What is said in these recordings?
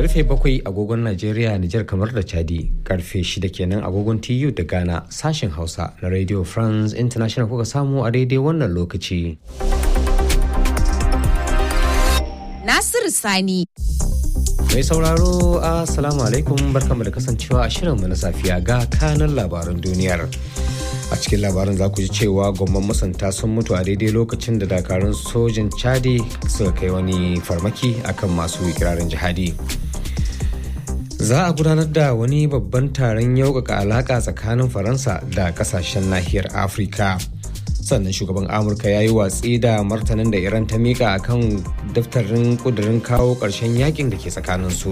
karfe bakwai agogon Najeriya, Nijar kamar da Chadi, karfe shida kenan agogon TU da Ghana sashen Hausa na Radio France International kuka samu a daidai wannan lokaci. Nasiru Sani. Mai sauraro, Assalamu alaikum barkamu da kasancewa a shirinmu na safiya ga kanan labaran duniyar. a cikin labarin za ku ji cewa gwamman masanta sun mutu a daidai lokacin da dakarun sojin chadi suka kai wani farmaki akan masu ikirarin jihadi za a gudanar da wani babban taron yaukaka alaka tsakanin faransa da kasashen nahiyar afirka sannan shugaban amurka ya yi watsi da martanin da iran ta mika akan daftarin kudurin kawo ƙarshen yakin da ke tsakanin su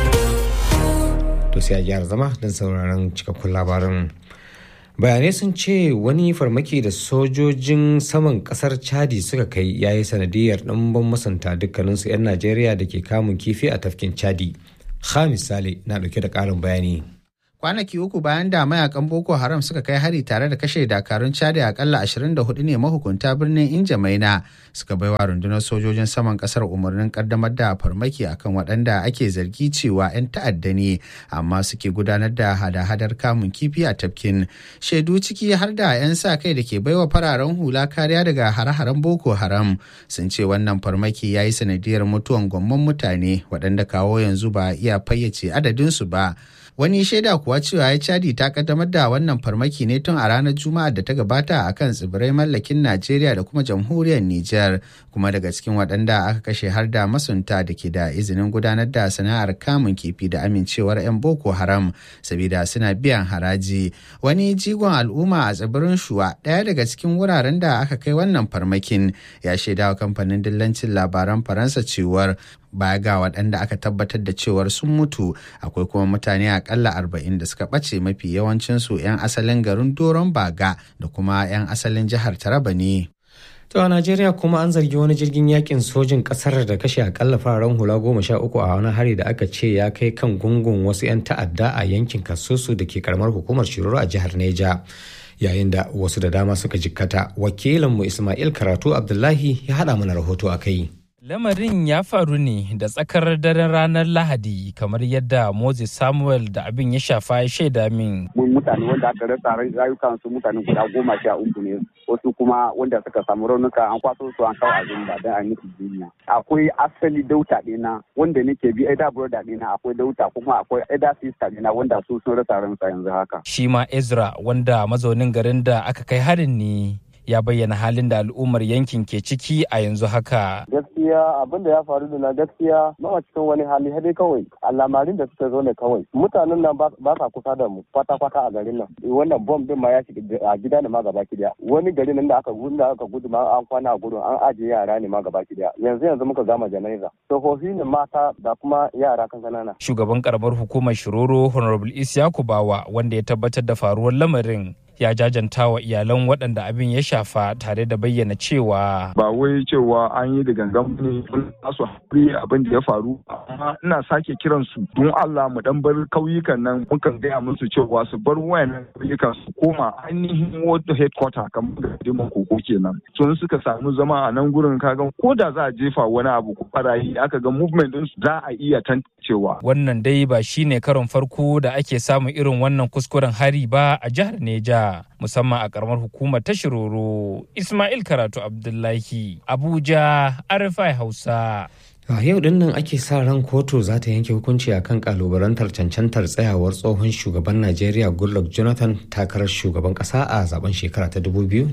to sai a gyara zama don sauraron cikakkun labarin bayanai sun ce wani farmaki da sojojin saman kasar chadi suka kai ya yi sanadiyar ɗimbin masanta dukkaninsu 'yan najeriya da ke kamun kifi a tafkin chadi hamis sale na ɗauke da ƙarin bayani kwanaki uku bayan da mayakan boko haram suka kai hari tare da kashe dakarun chadi akalla 24 ne mahukunta birnin injamaina suka baiwa rundunar sojojin saman kasar umarnin kaddamar da farmaki akan waɗanda ake zargi cewa 'yan ta'adda ne amma suke gudanar da hada-hadar kamun kifi a tafkin shaidu ciki har da 'yan sa kai da ke baiwa fararen hula kariya daga hare-haren boko haram sun ce wannan farmaki ya yi sanadiyar mutuwan gwamman mutane waɗanda kawo yanzu ba iya fayyace adadinsu ba wani shaida kuwa cewa ya cadi ta kaddamar da wannan farmaki ne tun a ranar juma'a da ta gabata a kan tsibirai mallakin najeriya da kuma jamhuriyar niger kuma daga cikin waɗanda aka kashe har da masunta da ke da izinin gudanar da sana'ar kamun kifi da amincewar 'yan boko haram saboda suna biyan haraji wani jigon al'umma a tsibirin shuwa ɗaya daga cikin wuraren da aka kai wannan farmakin ya shaida wa kamfanin dillancin labaran faransa cewar baya ga waɗanda aka tabbatar da cewar sun mutu akwai kuma mutane akalla arba'in da suka ɓace mafi yawancinsu 'yan asalin garin doron baga da kuma 'yan asalin jihar taraba ne To a Najeriya kuma an zargi wani jirgin yakin sojin kasar da kashe akalla fararen hula goma sha uku a wani hari da aka ce ya kai kan gungun wasu 'yan ta'adda a yankin Kasusu da ke karamar hukumar Shiroro a jihar Neja. Yayin da wasu da dama suka jikkata, wakilinmu Ismail Karatu Abdullahi ya haɗa mana rahoto a kai. Lamarin ya faru ne da tsakar daren ranar Lahadi kamar yadda Moses Samuel da abin ya shafa ya shaida min. Mun mutane wanda aka rasa rayukan su mutane guda goma sha uku ne wasu kuma wanda suka samu raunuka an kwaso su an kawo abin ba don an yi jinya. Akwai asali dauta ɗina wanda nake bi eda broda ɗina akwai dauta kuma akwai eda sister ɗina wanda su sun rasa ransa yanzu haka. Shi ma Ezra wanda mazaunin garin da aka kai harin ne. ya bayyana halin da al'ummar yankin ke ciki a yanzu haka. Gaskiya abin da ya faru da na gaskiya ba cikin wani hali dai kawai alamarin da suka zo ne kawai mutanen nan ba sa kusa da mu kwata kwata a garin nan wannan bom din ma ya shiga a gida ne ma gaba ki wani gari nan da aka gudu da aka gudu ma an kwana a gudu an ajiye yara ne ma gaba ki yanzu yanzu muka gama janaiza tsofaffi ne mata da kuma yara kan kanana. Shugaban karamar hukumar Shiroro Honorable Isyaku Bawa wanda ya tabbatar da faruwar lamarin ya jajanta wa iyalan waɗanda abin ya shafa tare da bayyana cewa ba wai cewa an yi da gangan ne su haƙuri abin da ya faru amma ina sake kiran su don Allah mu dan bar kauyukan nan mukan gaya musu cewa su bar wayannan kauyukan su koma ainihin wata headquarter kamar da dimon koko kenan sun suka samu zama a nan gurin kaga ko da za a jefa wani abu ko barayi aka ga movement din su za a iya tantancewa wannan dai ba shine karon farko da ake samun irin wannan kuskuren hari ba a jihar Neja musamman a karamar hukumar ta shiroro ismail karatu abdullahi abuja arifai hausa a yau din nan ake sa ran kotu za ta yanke hukunci a kan kalubalantar cancantar tsayawar tsohon shugaban najeriya goodluck jonathan takarar shugaban kasa a zaben shekara ta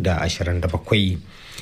2027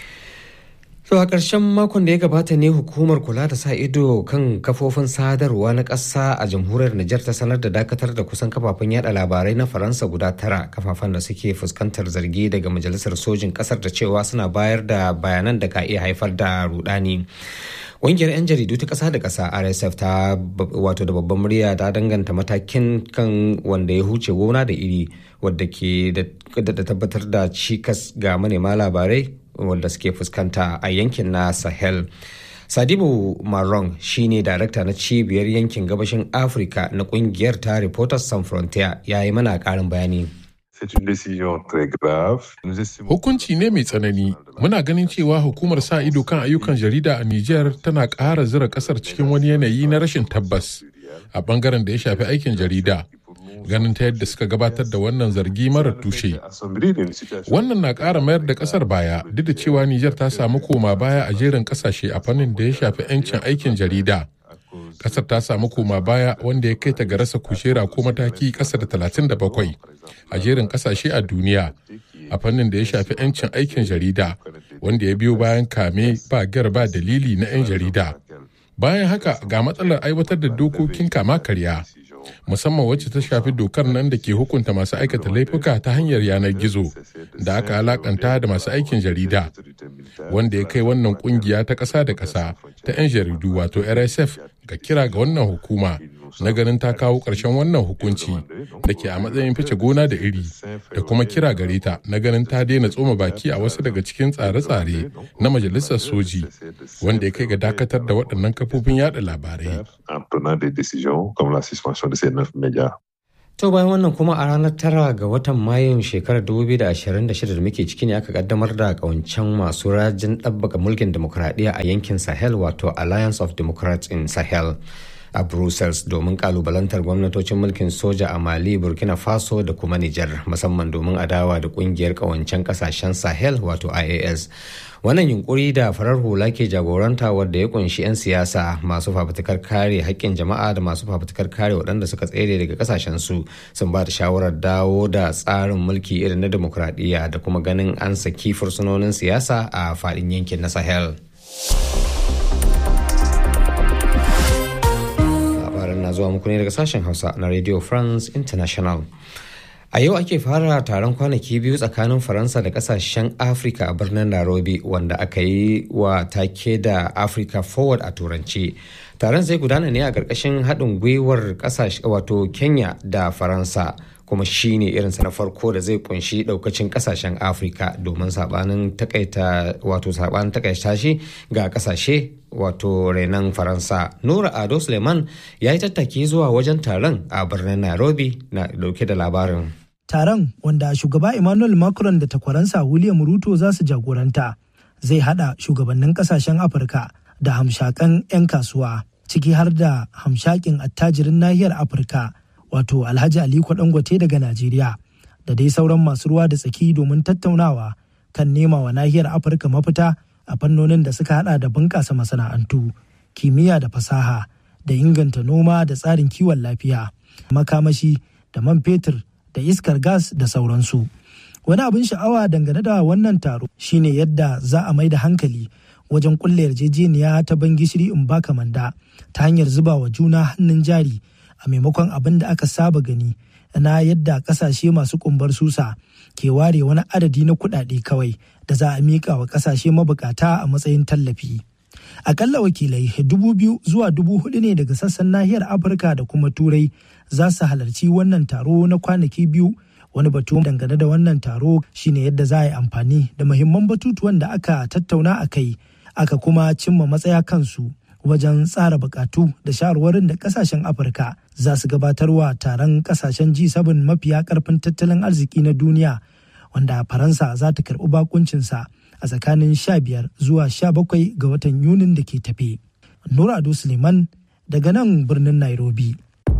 To a ƙarshen makon da ya gabata ne hukumar kula da sa ido kan kafofin sadarwa na ƙasa a jamhuriyar Nijar ta sanar da dakatar da kusan kafafen yada labarai na Faransa guda tara kafafen da suke fuskantar zargi daga majalisar sojin ƙasar da cewa suna bayar da bayanan da ka iya haifar da rudani. Ƙungiyar 'yan jaridu ta ƙasa da ƙasa RSF ta wato da babban murya ta danganta matakin kan wanda ya huce gona da iri wadda ke da tabbatar da cikas ga manema labarai wanda suke fuskanta a yankin na Sahel. Sadibu Maron shine darakta na cibiyar yankin gabashin Afirka na kungiyar ta Reporters Sans Frontier ya yi mana ƙarin bayani. Hukunci ne mai tsanani. Muna ganin cewa hukumar sa ido kan ayyukan jarida a Nijar tana ƙara zira ƙasar cikin wani yanayi na rashin tabbas. a bangaren da ya shafi aikin jarida ganin ta yadda suka gabatar da wannan zargi marar tushe wannan na ƙara mayar da ƙasar baya duk da cewa nijar ta samu koma baya a jerin ƙasashe a fannin da ya shafi 'yancin aikin jarida ƙasar ta samu koma baya wanda ya kai ta ga rasa kushera ko mataki ƙasa da 37 a jerin ƙasashe a duniya a fannin da ya shafi 'yancin aikin jarida wanda ya biyo bayan kame ba gar ba dalili na 'yan jarida bayan haka ga matsalar aiwatar da dokokin kama karya musamman wacce ta shafi dokar nan da ke hukunta masu aikata laifuka ta hanyar yanar gizo da aka alakanta da masu aikin jarida wanda ya kai wannan kungiya ta ƙasa da ƙasa ta 'yan jaridu wato rsf ga kira ga wannan hukuma na ganin ta kawo ƙarshen wannan hukunci da ke a matsayin fice gona da iri da kuma kira gare ta na ganin ta daina tsoma baki a wasu daga cikin tsare-tsare na majalisar soji wanda ya kai ga dakatar da waɗannan kafofin yada labarai. To bayan wannan kuma a ranar tara ga watan Mayun shekarar 2026 da muke ciki ne aka kaddamar da kawancen masu rajin ɗabbaka mulkin demokuraɗiyya a yankin Sahel wato Alliance of Democrats in Sahel. a brussels domin kalubalantar gwamnatocin mulkin soja a mali burkina faso da kuma niger musamman domin adawa da kungiyar kawancen kasashen sahel wato ias wannan yunkuri da farar hula ke jagoranta wadda ya kunshi 'yan siyasa masu fafutukar kare haƙƙin jama'a da masu fafutukar kare waɗanda suka tsere daga kasashen su sun ba da shawarar dawo da tsarin mulki irin na demokuraɗiyya da kuma ganin an saki fursunonin siyasa a faɗin yankin na sahel. na zuwa muku ne daga sashen hausa na radio france international a yau ake fara taron kwanaki biyu tsakanin faransa da kasashen afirka a birnin nairobi wanda aka yi wa take da africa forward a turanci taron zai gudana ne a ƙarƙashin haɗin gwiwar ƙasashe wato kenya da faransa kuma shi ne irinsa na farko da zai kunshi daukacin kasashen afirka domin sabanin takaita wato sabanin takaita shi ga kasashe wato renan faransa nura ado suleiman ya yi tattaki zuwa wajen taron a birnin nairobi na dauke da labarin taron wanda shugaba emmanuel macron da takwaransa william ruto za su jagoranta zai hada shugabannin kasashen afirka da hamshakan 'yan kasuwa ciki har da hamshakin attajirin nahiyar afirka wato alhaji aliko dangote daga najeriya da dai sauran masu ruwa da tsaki domin tattaunawa kan nema wa nahiyar afirka mafita a fannonin da suka hada da bunƙasa masana'antu kimiyya da fasaha da inganta noma da tsarin kiwon lafiya makamashi da man fetur da iskar gas da sauransu wani abin sha'awa dangane da wannan taro shine yadda za a mai da hankali wajen kulle yarjejeniya ta ban gishiri in baka manda ta hanyar zuba wa juna hannun jari a maimakon abin da aka saba gani na yadda kasashe masu kumbar susa ke ware wani adadi na kuɗaɗe kawai da za a miƙa wa kasashe mabukata a matsayin tallafi. Akalla wakilai dubu biyu zuwa dubu hudu ne daga sassan nahiyar Afirka da kuma Turai za su halarci wannan taro na kwanaki biyu wani batu dangane da wannan taro shine yadda za a yi amfani da muhimman batutuwan da aka tattauna a kai aka kuma cimma matsaya kansu wajen tsara bukatu da shawarwarin da kasashen afirka za su gabatarwa taron kasashen g7 mafiya karfin tattalin arziki na duniya wanda faransa za ta karbi bakuncinsa a tsakanin 15 zuwa 17 ga watan yunin da ke tafe nura ado suleiman daga nan birnin nairobi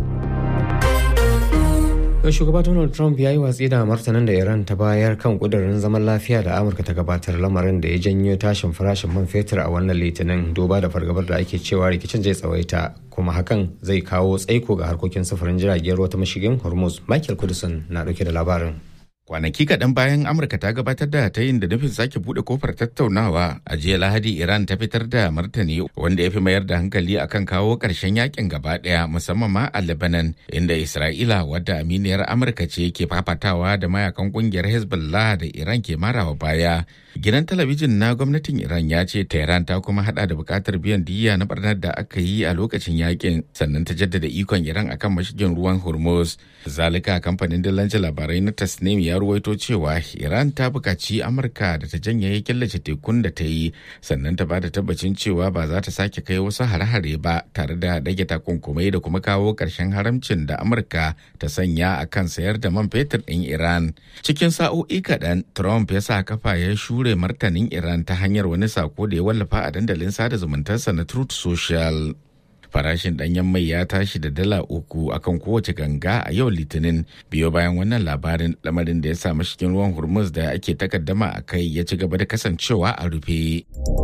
shugaba donald trump ya yi watsi da martanin da iran ta bayar kan kudirin zaman lafiya da amurka ta gabatar lamarin da ya janyo tashin farashin man fetur a wannan litinin duba da fargabar da ake cewa rikicin zai tsawaita kuma hakan zai kawo tsaiko ga harkokin sufurin jiragen ruwa ta mashigin hormuz michael kudusun na dauke da labarin Kwanaki kaɗan bayan Amurka ta gabatar da ta yin da nufin sake buɗe kofar tattaunawa a jiya Lahadi Iran ta fitar da martani wanda ya fi mayar da hankali akan kawo ƙarshen yakin gaba ɗaya musamman ma a Lebanon inda Isra'ila wadda aminiyar Amurka ce ke fafatawa da mayakan ƙungiyar Hezbollah da Iran ke marawa baya. Gidan talabijin na gwamnatin Iran ya ce Tehran ta kuma hada da buƙatar biyan diyya na barnar da aka yi a lokacin yakin sannan ta jaddada ikon Iran akan mashigin ruwan Hormuz. Zalika kamfanin dillancin labarai na Tasnim ya ruwaito cewa Iran ta buƙaci Amurka da ta janye killace tekun da ta yi sannan ta bada tabbacin cewa ba za ta sake kai wasu hare-hare ba tare da dage takunkumai da kuma kawo ƙarshen haramcin da Amurka ta sanya a kan sayar da man fetur ɗin Iran. Cikin sa'o'i kaɗan Trump ya sa kafa ya shure martanin Iran ta hanyar wani sako da ya wallafa a dandalin sada zumuntarsa na Truth Social. farashin ɗanyen mai ya tashi da dala uku akan kowace ganga a yau litinin biyo bayan wannan labarin lamarin da ya samu cikin ruwan hormuz da ake takaddama a kai ya ci gaba da kasancewa a rufe.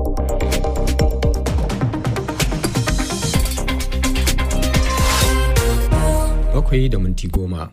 bakwai da minti goma.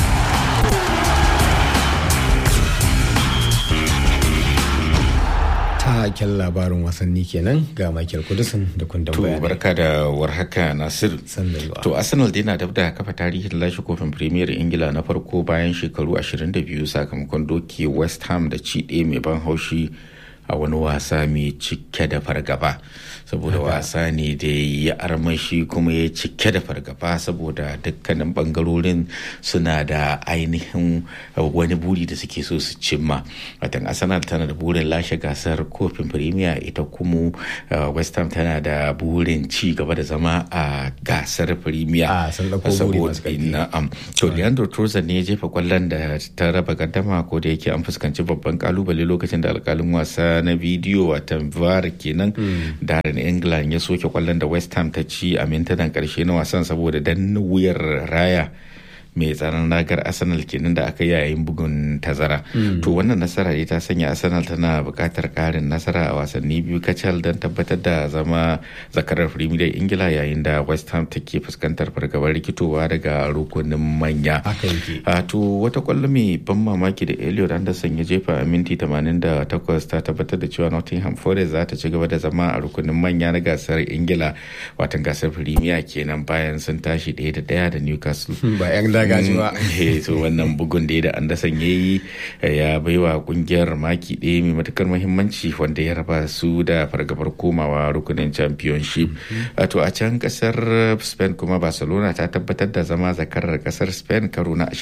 Taken labarin wasanni kenan ga Michael Kudusin da kundin To bayanai. barka da warhaka Nasir. Sannan To Arsenal dai na dab da kafa tarihin lashe kofin Premier Ingila na farko bayan shekaru 22 sakamakon doki West Ham da ci ɗaya mai ban haushi a wani wasa mai cike da fargaba. Saboda wasa ne da ya armashi kuma ya cike da fargaba saboda dukkanin bangarorin suna da ainihin wani buri da suke so su cimma. Watan Arsenal tana da burin lashe gasar kofin Premier ita kuma uh, West Ham tana da burin ci gaba da zama a gasar Premier. Ah, sun ɗauko buri masu ƙarfi. na'am. To Leandro Trossard ne ya jefa kwallon da ta raba gardama ko da yake an fuskanci babban kalubale lokacin da alkalin wasa na bidiyo watan VAR kenan Darren England ya soke kwallon da West Ham ta ci a mintunan karshe na wasan saboda dan wuyar raya mai tsaron ragar arsenal kenan da aka yi yayin bugun tazara to wannan nasara dai ta sanya arsenal tana buƙatar ƙarin nasara a wasanni biyu kacal don tabbatar da zama zakarar premier ingila yayin da west ham take fuskantar fargabar rikitowa daga rukunin manya Haka yake. a to wata kwallo mai ban mamaki da Elliot Anderson ya jefa a minti 88 ta tabbatar da cewa Nottingham Forest za ta ci gaba da zama a rukunin manya na gasar Ingila watan gasar Premier kenan bayan sun tashi ɗaya da ɗaya da Newcastle. Ba 'yan dagaji ba. Eh, to wannan bugun da ya da Anderson ya yi eh, ya baiwa kungiyar maki ɗaya mai matukar muhimmanci wanda ya raba su da fargabar komawa rukunin championship. A to a can kasar Spain kuma Barcelona ta tabbatar da zama zakarar kasar Spain karo na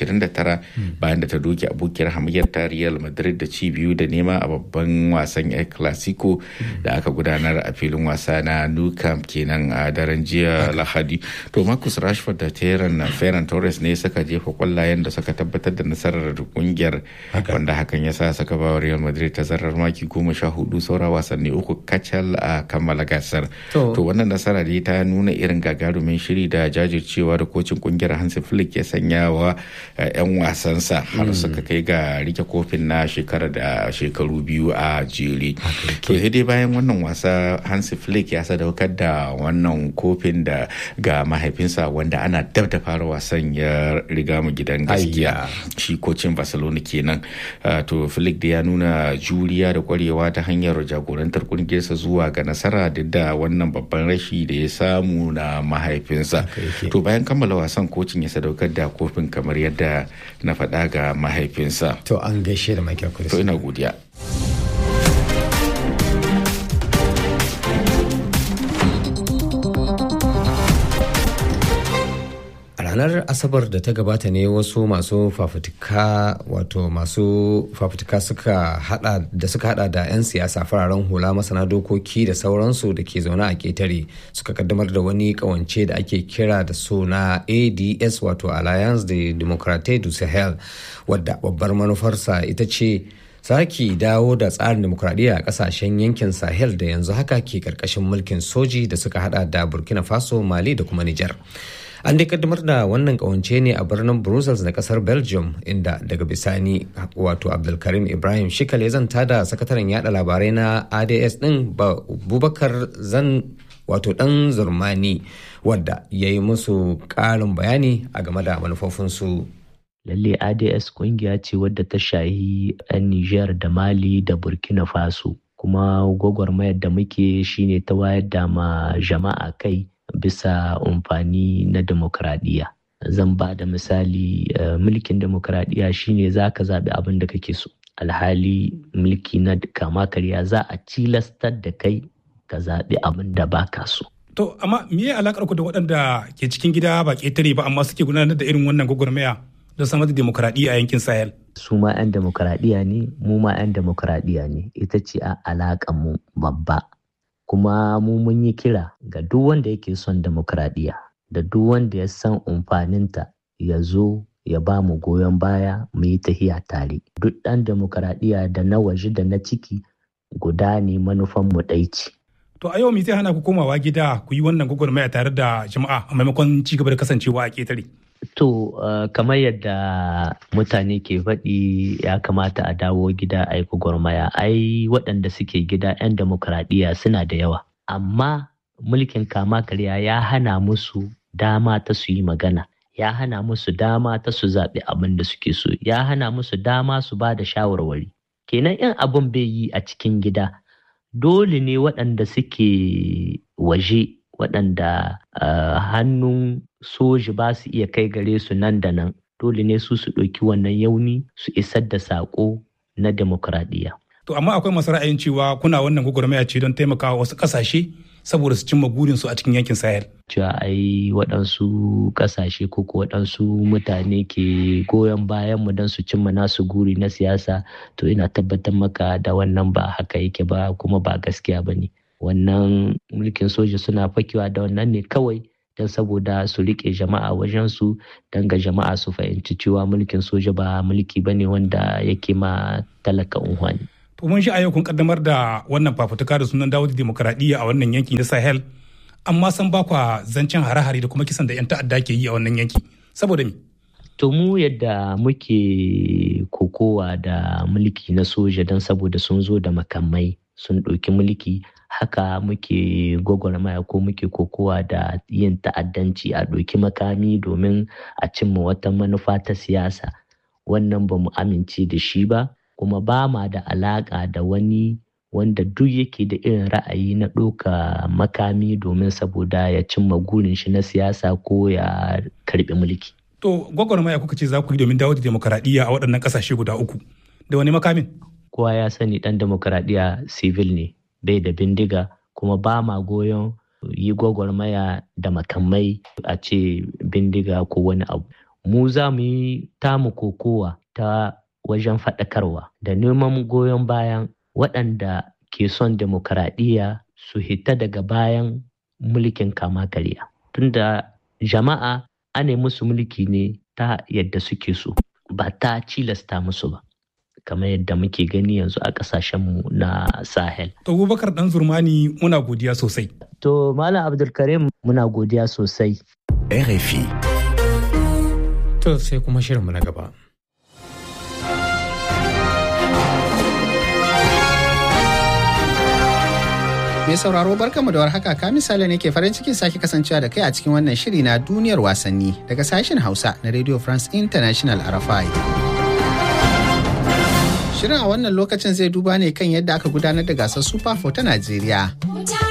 29 bayan da ta doke abokiyar hamayyar ta Real Madrid da ci biyu da nema a babban wasan El Clasico da aka gudanar a filin wasa na Nou Camp kenan a daren jiya Lahadi. To Marcus Rashford da Terran Ferran Torres ne suka jefa kwallayen da suka tabbatar da nasarar kungiyar wanda hakan ya sa suka ba wa Real Madrid tazarar maki goma sha hudu saura wasanni uku kacal a kammala gasar. To- To wannan nasara dai ta nuna irin gagarumin shiri da jajircewa da kocin kungiyar Hansi Flick ya sanya wa eh, 'yan wasansa har suka kai ga rike kofin na shekara da shekaru biyu a jere. To sai dai bayan wannan wasa Hansi Flick ya sadaukar da wannan kofin da ga mahaifinsa wanda ana dab da fara wasan ya riga mu gidan gaskiya. Shi kocin Barcelona kenan. Ah, To Flick da ya nuna juriya da kwarewa ta hanyar jagorantar kungiyarsa zuwa ga nasara duk da wannan babban rashi da ya samu na mahaifinsa. To bayan kammala wasan kocin ya sadaukar da kofin kamar yadda na faɗa ga mahaifinsa. To an gaishe da Michael To Kudusin. ina godiya. A ranar Asabar da ta gabata ne wasu masu fafutuka wato masu fafutuka suka hada da suka hada da 'yan siyasa fararen hula masana dokoki da sauransu da ke zaune a ketare suka kaddamar da wani kawance da ake kira da suna ADS wato Alliance de Democratie du Sahel wadda babbar manufarsa ita ce sake dawo da tsarin demokradiyya a kasashen yankin sahel da yanzu haka ke karkashin mulkin soji da suka hada da burkina faso mali da kuma nijar an dai kaddamar da wannan kawance ne a birnin brussels na kasar belgium inda daga bisani wato abdulkarim ibrahim shikal ya zanta da sakataren yada labarai na ads din bubakar zan wato dan zurmani wadda ya yi musu karin bayani a game da manufofinsu lalle ads kungiya ce wadda ta shahi 'yan niger da mali da burkina faso kuma gwagwarmayar da muke shine ta wayar da ma jama'a kai bisa amfani na demokradiyya zan ba da misali mulkin demokradiyya shine za ka zaɓi abin da kake so alhali mulki na kama karya za a cilastar da kai ka zaɓi abin da baka so To, amma me ya alakar ku da waɗanda ke cikin gida ba ƙetare ba amma suke gudanar da irin wannan gwagwarmaya don samar da demokradiyya a yankin Sahel? Su ma 'yan demokradiyya ne, mu ma 'yan demokradiyya ne, ita ce a alaƙar mu babba. Kuma mu mun yi kira ga duk wanda yake son demokradiyya da duk wanda ya san amfaninta ya zo ya ba mu goyon baya mu yi tahiya tare. Duk ɗan demokradiyya da na waje da na ciki guda ne manufan mu ɗai ce. To a yau me zai hana ku komawa gida ku yi wannan gwagwarmaya tare da jama'a a maimakon ci gaba da kasancewa a ƙetare? To uh, kamar yadda mutane ke faɗi ya kamata a dawo gida a yi gwagwarmaya ai waɗanda suke gida 'yan demokuraɗiyya suna da yawa amma mulkin kama karya ya hana musu dama ta su yi magana ya hana musu dama ta su zaɓi abin da suke so ya hana musu dama su ba da shawarwari kenan in abin bai yi a cikin gida dole ne waɗanda suke waje waɗanda uh, hannun soji ba su iya kai gare su nan da nan dole ne su su ɗauki wannan yauni su isar da saƙo na demokradiyya. To amma akwai masu ra'ayin cewa kuna wannan gwagwarmaya ce don taimakawa wasu ƙasashe saboda su cimma burinsu a cikin yankin Sahel. Cewa ai waɗansu ƙasashe ko waɗansu mutane ke goyon bayan mu don su cimma nasu guri na siyasa to ina tabbatar maka da wannan ba haka yake ba kuma ba gaskiya ba ne. Wannan mulkin soja suna fakewa da wannan ne kawai don saboda su riƙe jama'a wajensu don ga jama'a su fahimci cewa mulkin soja ba mulki ba ne wanda yake ma talaka unhwani. To mun shi a yau kun kaddamar da wannan fafutuka da sunan dawo da demokaradiyya a wannan yanki na Sahel amma san ba kwa zancen hare-hare da kuma kisan da 'yan ta'adda ke yi a wannan yanki saboda me? To mu yadda muke kokowa da mulki na soja don saboda sun zo da makamai sun ɗauki mulki haka muke gwagwarmaya ko muke kokowa da yin ta'addanci a ɗauki makami domin a cimma wata manufa ta siyasa wannan ba mu amince da shi ba kuma ba ma da alaƙa da wani wanda duk yake da irin ra'ayi na ɗauka makami domin saboda ya cimma gurin shi na siyasa ko ya karɓi mulki. To gwagwarmaya kuka ce za ku yi domin dawo da demokaradiyya a waɗannan ƙasashe guda uku da wani makamin? Kowa ya sani ɗan demokaradiyya civil ne bai da bindiga kuma ba ma goyon yi gwagwarmaya da makamai a ce bindiga ko wani abu. Mu za mu yi tamu kokowa ta wajen faɗakarwa da neman goyon bayan waɗanda ke son demokaradiyya su hita daga bayan mulkin kama karya. Tunda jama'a ana musu mulki ne ta yadda suke so ba ta cilasta musu ba. kamar yadda muke gani yanzu a kasashenmu na sahel. To Abubakar dan zurmani muna godiya sosai. To Malam Abdulkarim muna godiya sosai. RFI. To sai kuma shirinmu na gaba. Mai sauraro barkanmu da warhaka ka misali ne ke farin cikin sake kasancewa da kai a cikin wannan shiri na duniyar wasanni daga sashen Hausa na Radio France International RFI. Shirin a wannan lokacin zai duba ne kan yadda aka gudanar da gasar Super 4 ta Najeriya.